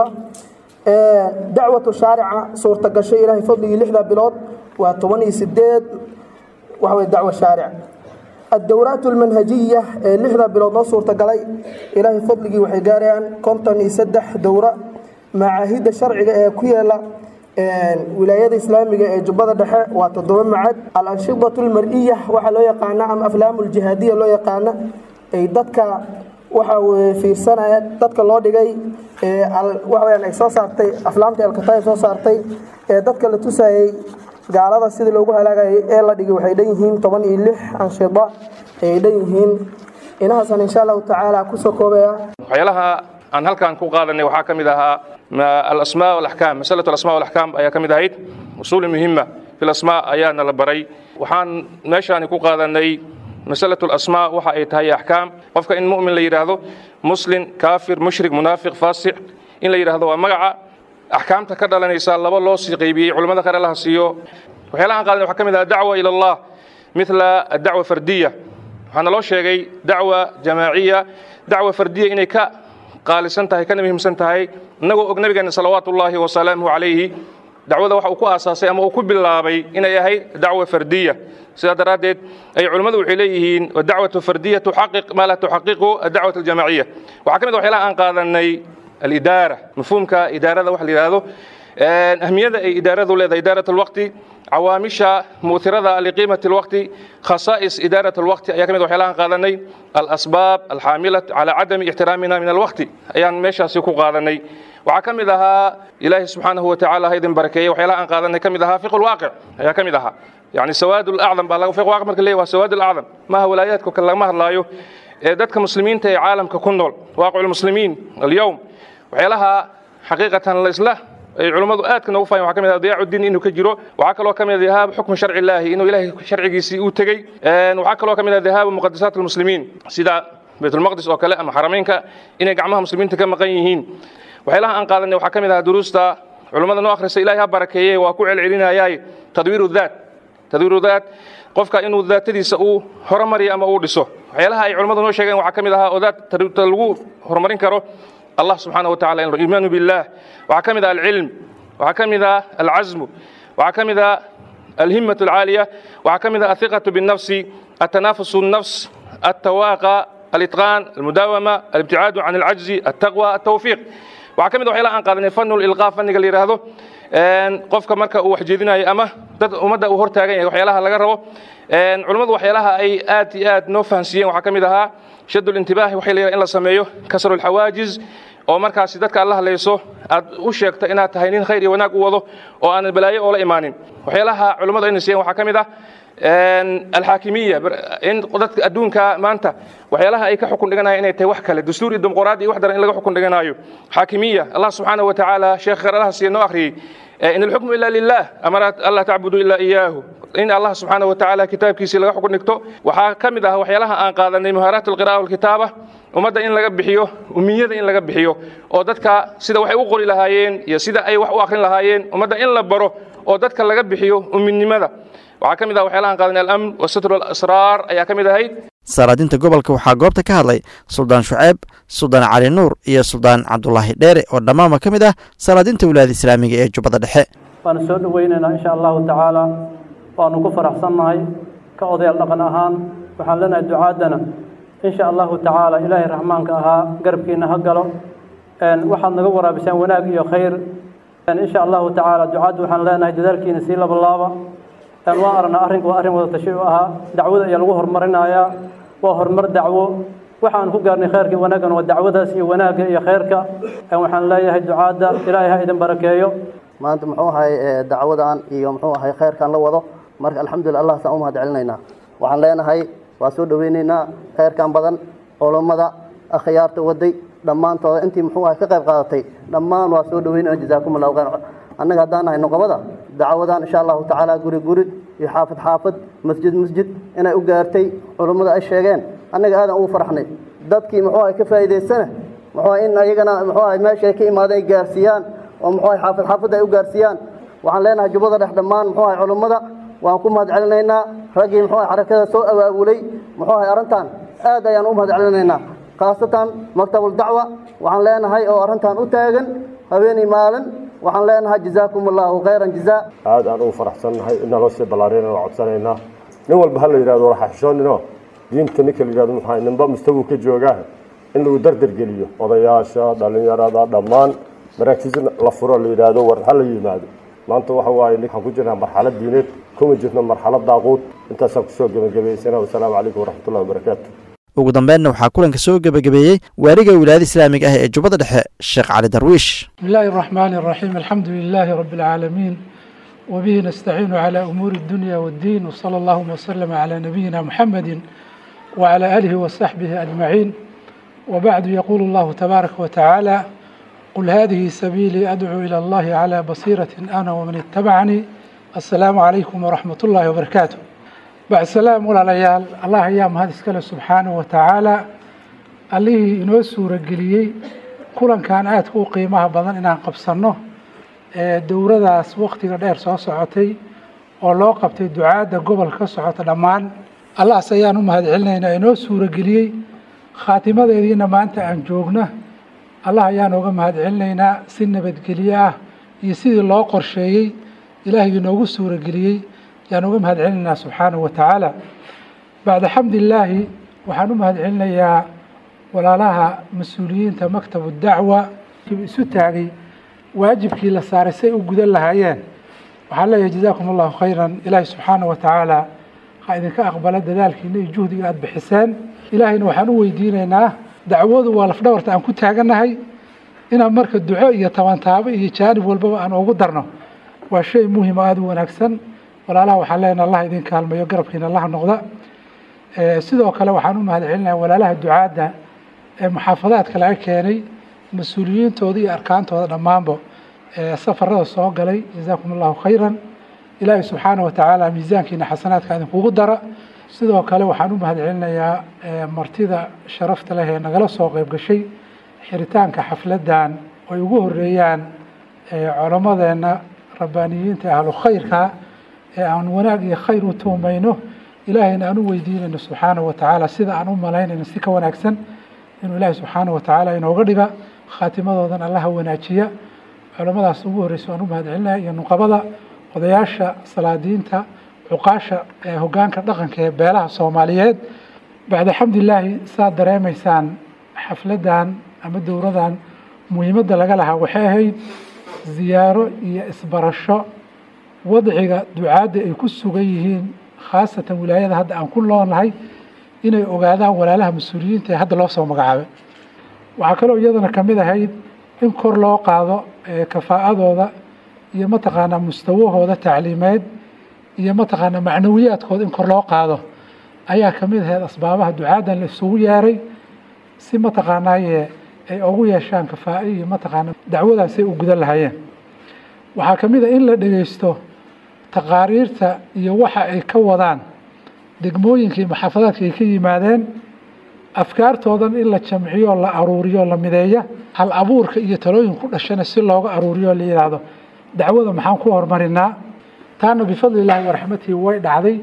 dacwatu shaarica suurtagashay ilaahay fadligii lixda bilood waa toban iyo sideed waxawey dacwo shaaric الدورات المنهجية لحظة بلاد صورة قلي إلهي فضلي وحي قاريان كونتن يسدح دورة معاهد الشرع كيالا ولايات إسلامية جبادة دحاء وتضم معاد الأنشطة المرئية وحا لو يقانا أم أفلام الجهادية لو يقانا أي دادك waxa fiirsanaya dadka loo dhigay waxaweyaan ay soo saartay aflaamta alkataay soo saartay ee dadka la tusayay gaalada sidii loogu halaagayay ee la dhigay waxay dhan yihiin toban iyo lix anshida ayay dhan yihiin inahaasan insha allahu tacaala kusoo koobaya waxyaalaha aan halkan ku qaadanay waxaa ka mid ahaa alasmaa walaxkaam masalatu alasmaa walaxkaam ayaa ka mid ahayd usuuli muhima fi lasmaa ayaana la baray waxaan meeshaani ku qaadanay masalatu alasmaa waxa ay tahay axkaam qofka in mu'min la yidhaahdo muslim kaafir mushrik munaafiq faasiq in la yidhaahdo waa magaca axkaamta ka dhalanaysa laba loo sii qaybiyey culimmada kale laha siiyo waxyaalaha aan qaadanay waxaa ka mid ah dacwa ila allah mithla adacwa fardiya waxaana loo sheegay dacwa jamaaciya dacwa fardiya inay ka qaalisan tahay kana muhiimsan tahay innagoo og nabigeena salawaatu ullaahi wasalaamuhu calayhi dacwada waxa uu ku aasaasay ama uu ku bilaabay inay ahayd dacwa fardiya sidaa daraaddeed ay culimmadu waxay leeyihiin dacwatu fardiya tuxaqiq maa laa tuxaqiqu adacwat aljamaaciya waxaa ka mid waxyaalaha aan qaadanay alidaara mafhuumka idaarada waxa la yidhaahdo ahmiyada ay idaaradu leedahay idaarat alwaqti cawaamisha mu'thirada liqiimati alwaqti khasaa'is idaarat alwaqti ayaa ka mid waxyaalahan qaadanay alasbaab alxaamilat calaa cadami ixtiraamina min alwaqti ayaan meeshaasi ku qaadanay waxaa ka mid ahaa ilaahi subxaanahu watacaala ha idin barakeeye waxyaalaha aan qaadanay ka mid ahaa fiqu lwaaqic ayaa ka mid ahaa yani sawaad lacdam baa fiqu waaqic marka leeyahy waa sawaad lacdam maaha walaayaadka kale lagama hadlaayo ee dadka muslimiinta ee caalamka ku nool waaqicu lmuslimiin alyowm waxyaalaha xaqiiqatan laisla ay culummadu aadka noogu fahayen waxaa ka mid ah diyaacu diin inuu ka jiro waxaa kaloo ka mid ah dihaabu xukmi sharci illaahi inuu ilaahay sharcigiisii uu tegey waxaa kaloo ka mid ah dihaabu muqadasaat almuslimiin sida baytulmaqdis oo kale ama xarameynka inay gacmaha muslimiinta ka maqan yihiin waxyaalaha aan qaadanay waxaa ka mid ah duruusta culummada noo akhrisa ilaahay ha barakeeye waa ku celcelinayaay tadwiiru daat tadwiiru daat qofka inuu daatadiisa uu horumariyo ama uu dhiso waxyaalaha ay culummadu noo sheegeen waxaa ka mid ahaa oo daat lagu horumarin karo allah subxaanaه wa tacala iimaanu biاllah waxaa ka mid ah alcilm waxaa ka mid ah alcasmu waxaa ka mid ah alhimaة اlcaaliya waxaa ka mid ah ahiqaة bالnafsi atanafus الnafs altawaaqa alitqaan almudaawama alibticaadu can alcajzi altaqwa altawfiiq waxaa ka mid waxyaalaha aan qaadanay fanu lilqaa fanniga la yidhaahdo qofka marka uu waxjeedinayo ama dad ummadda uu hortaagan yahay waxyaalaha laga rabo culummadu waxyaalaha ay aad iyo aad noo fahansiiyeen waxaa ka mid ahaa shad ulintibaahi waxay la in la sameeyo kasru alxawaajiz oo markaasi dadka aad la hadlayso aad u sheegto inaad tahay nin khayr iyo wanaag u wado oo aanan balaayo oola imaanin waxyaalaha culummadu ayna siiyeen waxaa ka mid ah alxaakimiya in dadka adduunka maanta waxyaalaha ay ka xukun dhiganayaan inay tahay wax kale dastuur iyo dimuqraadi iyo wax daran in laga xukun dhiganayo xaakimiya allah subxaanahu wa tacaala sheekh kharalaha siiya noo akhriyey in alxukmu ila lilah amara alla tacbudu ila iyaahu in allah subxaanahu wa tacaala kitaabkiisii laga xukun dhigto waxaa ka mid ah waxyaalaha aan qaadanay muhaaraat alqira'a walkitaaba ummadda in laga bixiyo umiyada in laga bixiyo oo dadka sida waxay u qori lahaayeen iyo sida ay wax u akhrin lahaayeen ummadda in la baro oo dadka laga bixiyo uminimada waxaa ka mid ah waxyaalahan qaadanay alamn wa satru alasraar ayaa ka mid ahayd saaraadinta gobolka waxaa goobta ka hadlay suldaan shuceeb suldaan cali nuur iyo suldaan cabdulaahi dheere oo dhammaanba ka mid ah salaadinta wilaayada islaamiga ee jubbadda dhexe waanu soo dhoweynaynaa insha allahu tacaala waanu ku faraxsannahay ka odayaal dhaqan ahaan waxaan leenahay ducaaddana insha allahu tacaala ilaahay raxmaanka ahaa garabkiina ha galo waxaad naga waraabisaan wanaag iyo khayr insha allahu tacaala ducaadda waxaan leenahay dadaalkiina sii labalaaba waan aragnaa arrinku waa arrin wada tashi u ahaa dacwada ayaa lagu horumarinayaa waa horumar dacwo waxaan ku gaarnay khayrkii wanaaggan waa dacwadaas iyo wanaagga iyo khayrka waxaan leeyahay ducaadda ilaahay ha idin barakeeyo maanta muxuu ahay dacwadan iyo muxuu ahay khayrkan la wado marka alxamdulillah allah saan u mahad celinaynaa waxaan leenahay waa soo dhoweynaynaa khayrkan badan culummada akhyaarta waday dhammaantooda intii muxuu ahay ka qayb qaadatay dhammaan waa soo dhoweynayna jazaakum allahu khayr annaga haddaan nahay noqobada dacwadan insha allahu tacaala guri guri iyo xaafad xaafad masjid masjid inay u gaartay culummada ay sheegeen annaga aadan ugu faraxnay dadkii muxuu ahay ka faa'iidaysana muxuu ahay in ayagana muxuu ahay meesha ay ka imaadeen ay gaarsiiyaan oo muxuu ahay xaafad xaafad ay u gaarsiiyaan waxaan leenahay jubbada dhex dhammaan muxuu ahay culummada waan ku mahad celinaynaa raggii muxuu ahay xarakada soo abaabulay muxuu ahay arrintan aad ayaan u mahad celinaynaa khaasatan maktabuldacwa waxaan leenahay oo arrintan u taagan habeenii maalin waxaan leenahay jazaakum allahu khayran jazaa aad aan ugu faraxsannahay in naloo sii ballaariyana waa codsanaynaa nin walba ha la yidhahdo waraxaxishooninoo diinta ninka la yidhahdo maxaa ninba mustawuu ka joogaa in lagu dardargeliyo odayaasha dhallinyarada dhammaan maraakiis la furo la yidhaahdo war ha la yimaado maanta waxa waaye waxaan ku jirnaa marxalad diineed kuma jirno marxalad daaquud intaasaan kusoo gebagabaysana wasalaamu calaykum waraxmatullahi wabarakaatu ugu dambeynna waxaa kulanka soo gebagabeeyey waariga wilaayada islaamiga ah ee jubbada dhexe sheekh cali darwiish بسم الله الرحمن الرحيم الحمد لله رب العالمين وبه نستعين على أمور الدنيا والدين وصلى الله وسلم على نبينا محمد وعلى آله وصحبه أجمعين وبعد يقول الله تبارك وتعالى قل هذه سبيلي أدعو إلى الله على بصيرة أنا ومن اتبعني السلام عليكم ورحمة الله وبركاته بعد السلام ولا ليال الله أيام هذا سكاله سبحانه وتعالى allihii inoo suurageliyey kulankan aadka u qiimaha badan inaan qabsanno ee dowradaas waktiga dheer soo socotay oo loo qabtay ducaadda gobolka ka socota dhammaan allahaas ayaan u mahadcelinaynaa inoo suurageliyey khaatimadeediina maanta aan joogna allah ayaan ooga mahadcelinaynaa si nabadgelyo ah iyo sidii loo qorsheeyey ilaahigii noogu suurageliyey ayaan uga mahadcelinaynaa subxaanahu wa tacaala bacda xamdillaahi waxaan u mahadcelinayaa walaalaha mas-uuliyiinta maktabu dacwa isu taagay waajibkii la saaray say u gudan lahaayeen waxaan leeyahay jazaakum allahu khayran ilaahi subxaanahu wa tacaala ha idinka aqbala dadaalkiina iyo juhdiga aada bixiseen ilaahayna waxaan u weydiinaynaa dacwadu waa lafdhabarta aan ku taagannahay inaan marka duco iyo tabantaabo iyo jaanib walbaba aan ugu darno waa shay muhim oo aada u wanaagsan walaalaha waxaan leenaha allah idin kaalmayo garabkiina allah noqda sidoo kale waxaan u mahadcelinayaa walaalaha ducaadda ee muxaafadaadka laga keenay mas-uuliyiintooda iyo arkaantooda dhammaanba safarada soo galay jazaakum allahu khayran ilaahi subxaana wa tacaala miisaankiina xasanaadka idinkugu dara sidoo kale waxaan u mahadcelinayaa martida sharafta leh ee nagala soo qeyb gashay xiritaanka xafladdan ay ugu horeeyaan culammadeenna rabbaaniyiinta ahlu khayrka ee aan wanaag iyo khayr u tuumayno ilaahayna aan u weydiinayno subxaana wa tacaala sida aan u malaynayno si ka wanaagsan inuu ilaahay subxaana wa tacaala inooga dhiga khaatimadoodan allaha wanaajiya culamadaas ugu horreysa aan u mahadcelinaya iyo nuqabada odayaasha salaadiinta cuqaasha ee hoggaanka dhaqanka ee beelaha soomaaliyeed bacda xamdilaahi saad dareemaysaan xafladdan ama dowradan muhiimadda laga lahaa waxay ahayd ziyaaro iyo isbarasho wadciga ducaadda ay ku sugan yihiin khaasatan wilaayada hadda aan ku noolnahay inay ogaadaan walaalaha mas-uuliyiinta ee hadda loo soo magacaabay waxaa kaloo iyadana ka mid ahayd in kor loo qaado kafaa'adooda iyo mataqaanaa mustawahooda tacliimeed iyo mataqaanaa macnawiyaadkooda in kor loo qaado ayaa ka mid ahayd asbaabaha ducaaddan la isugu yeeray si mataqaanaaye ay ugu yeeshaan kafaa'i iyo mataqaana dacwadaas ay u gudan lahaayeen waxaa ka mid a in la dhegeysto taqaariirta iyo waxa ay ka wadaan degmooyinka iyo maxaafadaadka ay ka yimaadeen afkaartoodan in la jamciyo la aruuriyo la mideeya hal abuurka iyo talooyin ku dhashana si looga aruuriyo la yidhaahdo dacwada maxaan ku horumarinaa taana bifadli illaahi waraxmatihi way dhacday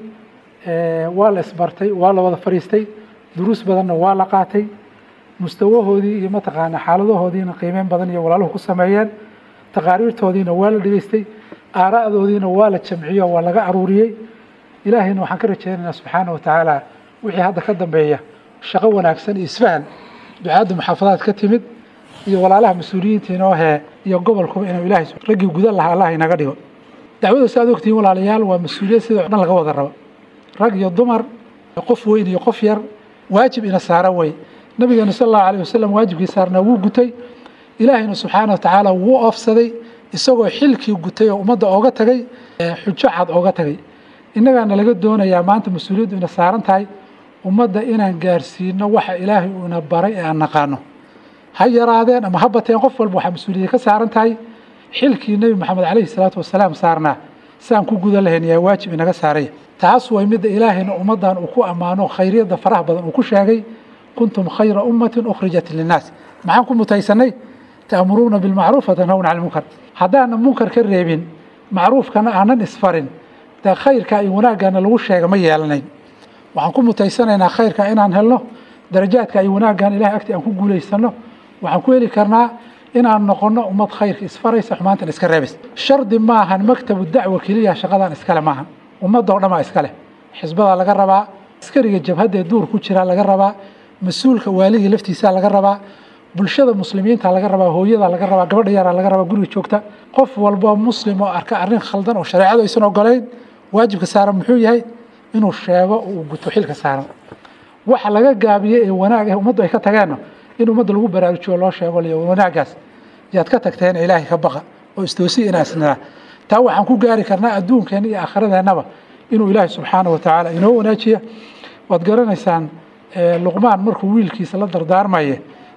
waa la isbartay waa la wada fadhiistay duruus badanna waa la qaatay mustawahoodii iyo mataqaana xaaladahoodiina qiimeyn badan iyo walaaluhu ku sameeyeen taqaariirtoodiina waa la dhegeystay aara'doodiina waa la jamciyo waa laga aruuriyey ilaahayna waxaan ka rajeynaynaa subxaana wa tacaala wixii hadda ka dambeeya shaqo wanaagsan iyo isfahan ducaadda muxaafadaad ka timid iyo walaalaha mas-uuliyiinta inoo hee iyo gobolkuba inuu ilaahay raggii gudan lahaa allah inaga dhigo dacwada si aad ogtihiin walaalayaal waa mas-uuliyad sidoo dhan laga wada rabo rag iyo dumar qof weyn iyo qof yar waajib ina saaran wey nabigeena sal allahu alayh wasalam waajibkii saarnaa wuu gutay ilaahayna subxaana wa tacaala wuu oofsaday isagoo xilkii gutay oo ummadda ooga tagay xujo cad ooga tagay innagaana laga doonayaa maanta mas-uuliyaddu ina saaran tahay ummadda inaan gaarsiino waxa ilaahay uu ina baray ee aan naqaano ha yaraadeen ama ha bateen qof walba waxaa mas-uuliyad ka saaran tahay xilkii nebi maxamed calayhi salaatu wasalaam saarnaa saan ku gudan lahayn yaa waajib inaga saaraya taas way midda ilaahayna ummaddan uu ku ammaano khayryadda faraha badan uu ku sheegay kuntum khayra ummatin ukhrijat linnaas maxaan ku mutaysanay ta'muruuna bilmacruuf watanhawna cani lmunkar haddaanan munkar ka reebin macruufkana aanan isfarin dee khayrka iyo wanaaggaana lagu sheega ma yeelanayn waxaan ku mutaysanaynaa khayrka inaan helno darajaadka iyo wanaaggan ilahay agti aan ku guulaysano waxaan ku heli karnaa inaan noqono ummad khayrka isfaraysa xumaantan iska reebaysa shardi maahan maktabu dacwa keliya shaqadan iskale maahan ummadda oo dhan baa iskale xisbadaa laga rabaa askariga jabhaddee duur ku jira laga rabaa mas-uulka waaligii laftiisaa laga rabaa bulshada muslimiinta laga rabaa hooyada laga rabaa gabadha yaraa laga rabaa guriga joogta qof walbo muslim oo arka arrin khaldan oo shareecadu aysan ogolayn waajibka saaran muxuu yahay inuu sheego uu guto xilka saaran waxa laga gaabiyey ee wanaag ah ummaddu ay ka tageenno in ummadda lagu baraarujiyo loo sheego liyo wanaaggaas yaad ka tagteen ilaahay ka baqa oo istoosiya inaan isnaa taa waxaan ku gaari karnaa adduunkeena iyo aakhiradeenaba inuu ilaahay subxaana wa tacaala inoo wanaajiya waad garanaysaan luqmaan markuu wiilkiisa la dardaarmaye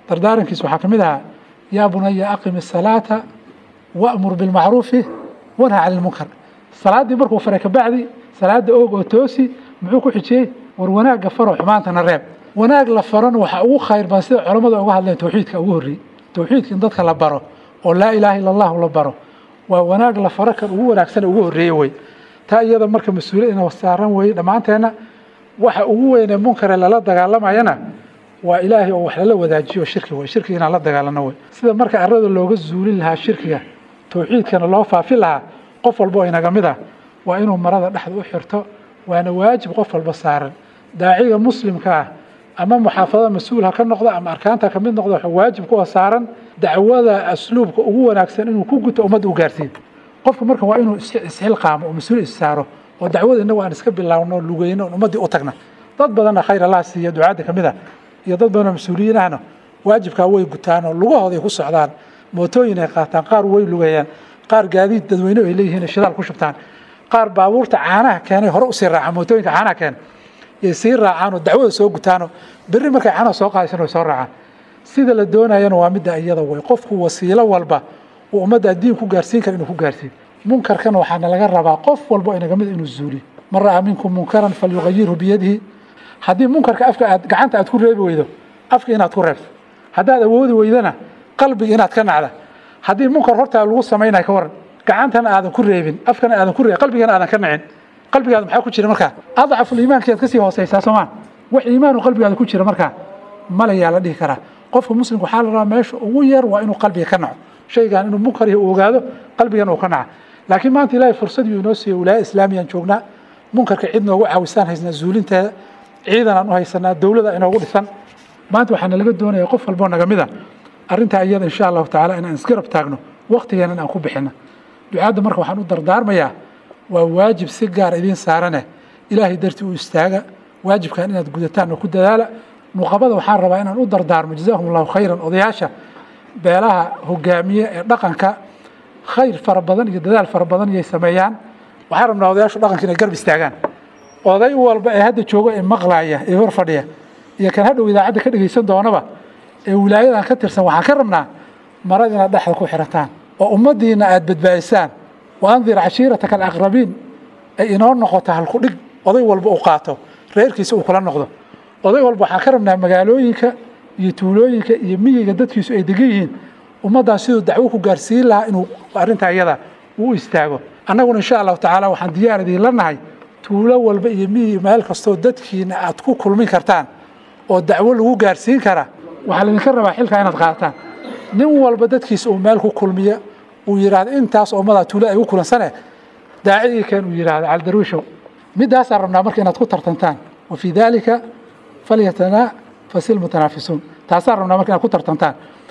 dardaarankiisa waxaa ka mid ahaa yaa bunaya aqimi asalaata wa'mur bilmacruufi wanha cani lmunkar salaaddii markuu faray kabacdi salaada oog oo toosi muxuu ku xijiyey war wanaagga faro xumaantana reeb wanaag la farona waxaa ugu khayr badan sida culammada uga hadleen tawxiidka ugu horreeyey tawxiidka in dadka la baro oo laa ilaaha illa allahu la baro waa wanaag la faro kan ugu wanaagsan ugu horreeye wey taa iyada marka mas-uuliyad ina saaran weeye dhammaanteenna waxa ugu weynee munkare lala dagaalamayana waa ilaahay oo wax lala wadaajiyo shirki wey shirkiga inaan la dagaalano wey sida marka arada looga zuulin lahaa shirkiga tawxiidkana loo faafin lahaa qof walba oo inaga mid ah waa inuu marada dhexda u xirto waana waajib qof walba saaran daaciga muslimka ah ama muxaafadada mas-uul ha ka noqdo ama arkaanta ka mid noqdo waxa waajib kuwa saaran dacwada asluubka ugu wanaagsan inuu ku guto ummadda u gaarsiiyo qofka marka waa inuu isxilqaamo oo mas-uul is saaro oo dacwada innagu aan iska bilaawno lugeyno oon ummaddii u tagna dad badanna khayr allah siiya ducaadda ka mid ah iyo dad badanoo mas-uuliyiin ahna waajibkaa way gutaan oo lugahooday ku socdaan mootooyin ay qaataan qaar way lugeeyaan qaar gaadiid dadweyne ay leeyihiin shidaal ku shubtaan qaar baabuurta caanaha keenay hore usii raacaan mootooyinka caanaha keena yay sii raacaan oo dacwada soo gutaanoo berri markay caanaha soo qaadaysan way soo raacaan sida la doonayana waa midda iyada way qofku wasiilo walba uu ummadda diin ku gaarsiin kara inuu ku gaarsiiyo munkarkana waxaana laga rabaa qof walba oo inaga mid inuu zuuliyo man ra'aa minkum munkaran falyugayirhu biyadihi haddii munkarka afka aad gacanta aad ku reebi weydo afka inaad ku reebto haddaad awoodi weydana qalbiga inaad ka nacda haddii munkar hortaa lagu samaynayo ka waran gacantana aadan ku reebin afkana aadan ku reebin qalbigana aadan ka nacin qalbigaada maxaa ku jira markaa adcaful iimaankiiad kasii hooseysaa soomaa wax iimaanu qalbigaada ku jira markaa malayaa la dhihi karaa qofka muslimka waxaa la rabaa meesha ugu yar waa inuu qalbiga ka naco shaygan inuu munkar yahay uu ogaado qalbigana uu ka naca laakiin maanta ilaahay fursad yuu inoo siiyey wilaaya islaamiyaan joognaa munkarka cid noogu caawisaan haysnaa zuulinteeda ciidan aan u haysanaa dowlada inoogu dhisan maanta waxaana laga doonaya qof walboo naga mid a arrintaa iyada insha allahu tacaala inaan isgarab taagno waktigeenan aan ku bixino ducaadda marka waxaan u dardaarmayaa waa waajib si gaar idiin saarane ilaahay dartii u istaaga waajibkan inaad gudataan oo ku dadaala nuqabada waxaan rabaa inaan u dardaarmo jazaahum allahu khayran odayaasha beelaha hogaamiye ee dhaqanka khayr fara badan iyo dadaal fara badan iyay sameeyaan waxaan rabnaa odayaashu dhaqanka inay garb istaagaan oday walba ee hadda jooga ee maqlaaya ee hor fadhiya iyo kan hadhow idaacadda ka dhegaysan doonaba ee wilaayadan ka tirsan waxaan ka rabnaa marad inaad dhexda ku xirataan oo ummaddiina aad badbaadisaan wa andir cashiirataka alaqrabiin ay inoo noqoto halkudhig oday walba uu qaato reerkiisa uu kula noqdo oday walba waxaan ka rabnaa magaalooyinka iyo tuulooyinka iyo miyiga dadkiisu ay degan yihiin ummaddaas siduu dacwo ku gaarsiin lahaa inuu arrintaa iyada uu istaago annaguna insha allahu tacaala waxaan diyaar idiinla nahay tuulo walba iyo miyi meel kastoo dadkiina aad ku kulmin kartaan oo dacwo lagu gaarsiin kara waxaa laydinka rabaa xilkaa inaad qaadataan nin walba dadkiisa uu meel ku kulmiya uu yidhaahdo intaas ummadaa tuulo ay u kulansane daacigii keen uu yidhaahdo caldarwiishow middaasaan rabnaa marka inaad ku tartantaan wa fii daalika falyatanaa fasil mutanaafisuun taasaan rabnaa marka inaad ku tartantaan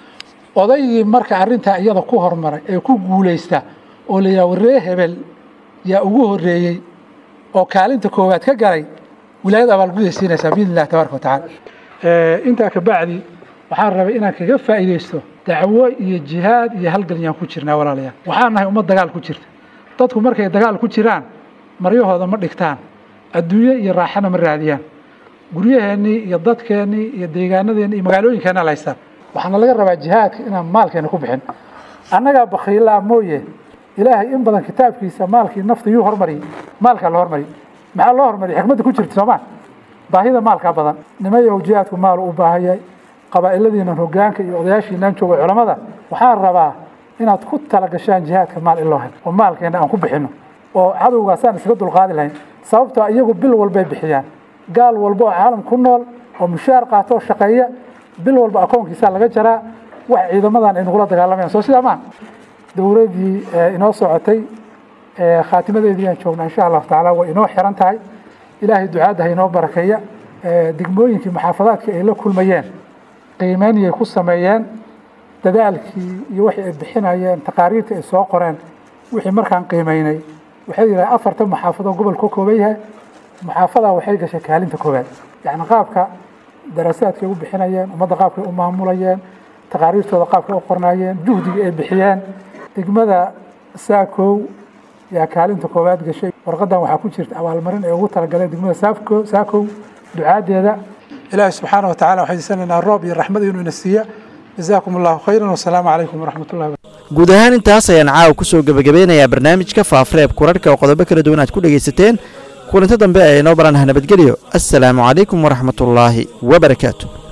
odaygii marka arrintaa iyada ku hormaray ee ku guulaysta oo la yidhaha warree hebel yaa ugu horreeyey oo kaalinta koowaad ka galay wilaayada abaalguday siinaysaa biidn illahi tabaraka watacaala intaa ka bacdi waxaan rabay inaan kaga faa'iidaysto dacwo iyo jihaad iyo halgan yaan ku jirnaa walaalayaal waxaan nahay ummad dagaal ku jirta dadku markay dagaal ku jiraan maryahooda ma dhigtaan adduunye iyo raaxana ma raadiyaan guryaheennii iyo dadkeennii iyo deegaanadeenni iyo magaalooyinkeenna la haystaan waxaana laga rabaa jihaadka inaan maalkeena ku bixin annagaa bakhiilaa mooye ilaahay in badan kitaabkiisa maalkii nafta yuu hormariyey maalkaa la hormariyey maxaa loo hormariyay xikmadda ku jirta soomaa baahida maalkaa badan nimayow jihaadku maal u baahayay qabaa'iladiinan hogaanka iyo odayaashiinaan jooga culamada waxaan rabaa inaad ku talagashaan jihaadka maal in loo helo oo maalkeena aan ku bixino oo cadowgaasaan isaga dulqaadi lahayn sababtoo iyagu bil walbay bixiyaan gaal walba oo caalam ku nool oo mushaar qaato oo shaqeeya bil walba akoonkiisaa laga jaraa wax ciidamadan ay nagula dagaalamayaan soo sidaa maa dowladdii inoo socotay khaatimadeedii aan joognaa insha allahu tacaala way inoo xiran tahay ilaahay ducaadda ha inoo barakeeya degmooyinkii muxaafadaadka ay la kulmayeen qiimeyniyay ku sameeyeen dadaalkii iyo wixii ay bixinayeen taqaariirtii ay soo qoreen wixii markaan qiimeynay waxay yidhaha afartan muxaafado gobol ka kooban yahay muxaafadaa waxay gashay kaalinta koowaad yacni qaabka daraasaadkay u bixinayeen ummadda qaabkay u maamulayeen taqaariirtooda qaabkay u qornaayeen juhdiga ay bixiyeen degmada saakow yaa kaalinta koowaad gashay warqadan waxaa ku jirta abaalmarin ay ugu talagaleen degmada saako saakow ducaadeeda ilaahi subxaana wa tacala waxay diisanaynaa roob iyo raxmad inuu ina siiya jazaakum allahu khayran wasalaamu calaykum waraxmat ullahi guud ahaan intaas ayaan caawa ku soo gebagabeynayaa barnaamijka faafreeb kurarhka oo qodobo kala duwan aad ku dhegaysateen kulanto dambe ee inoo baranah nabadgelyo assalaamu calaykum waraxmatullaahi wabarakaatu